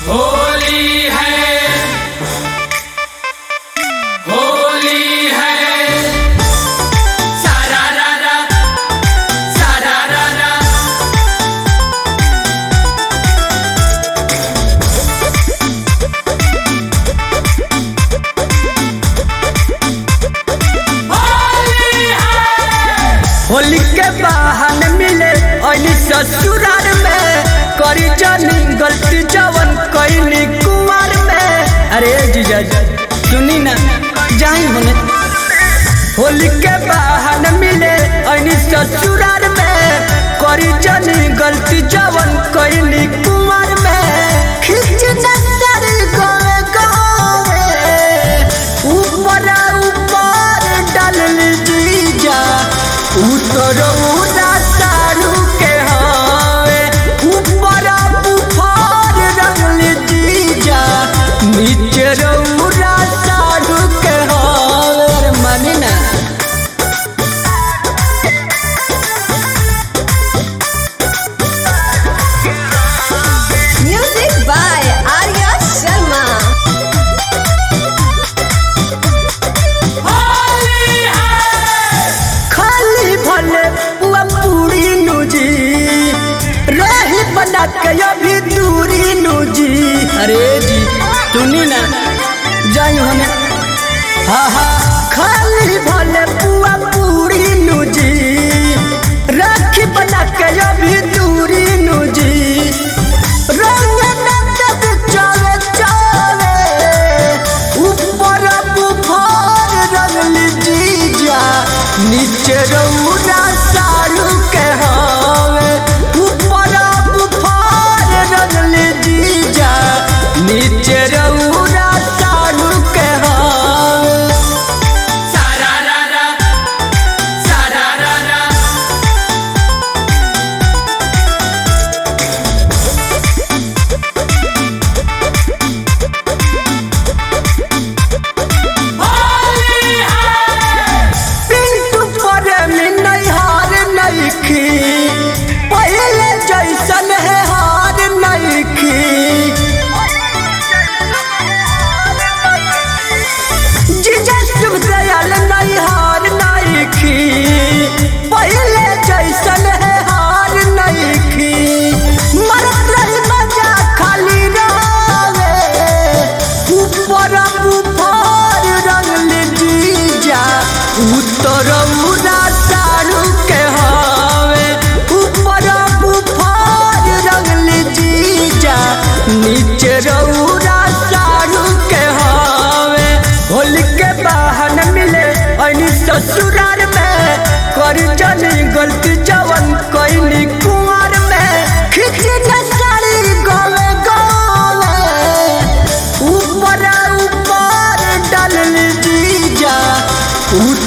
होली है होली है सारा रा रा सारा रा रा होली है होली के बहाने मिले अली ससुराल में करी जानी गलती जवन कईनी कुमार में अरे जीजा जी सुनी ना जाई होने होली के बहाने मिले अली ससुराल में करी जानी गलती जवन कईनी कुमार में खिच नजर गोए गोए ऊपर ऊपर डाल जीजा उतर उड़ा सारू के हावे ऊपर बुफार रंगल जीजा नीचे रौरा सारू के हावे अरे मानी ना Music by Arya Sharma. Holi है खाली भले पुआ पूरी नूजी रही बना के अभी दूरी नूजी अरे जी सुनी ना जाई हमें हाँ हाँ खाली भले पुआ पूरी नूजी राखी बना के अभी दूरी नूजी रंग नंदन चले चले ऊपर बुखार रंगल जीजा नीचे रौरा सारू के हावे ऊपर बुखार रंगल जीजा नीचे रौरा सारू के हावे सारा रा रा सारा रा रा होली है पिंटू पर में नहीं हार नहीं खी पहले जैसन है हार नहीं खी जीजा शुभ दयाल नहीं हार नहीं खी पहले जैसन है हार नहीं खी मरत रही मजा खाली रावे ऊपर बुफार रंगल जीजा उत्तर उड़ा सारू के हावे ऊपर बुफार रंगल जीजा नीचे रौरा सारू के हावे होली के बहाने मिले अनी ससुराल में कर जानी गलती जवन कईनी कुंवर में खिच न साड़ी गले गले ऊपर ऊपर डाल जीजा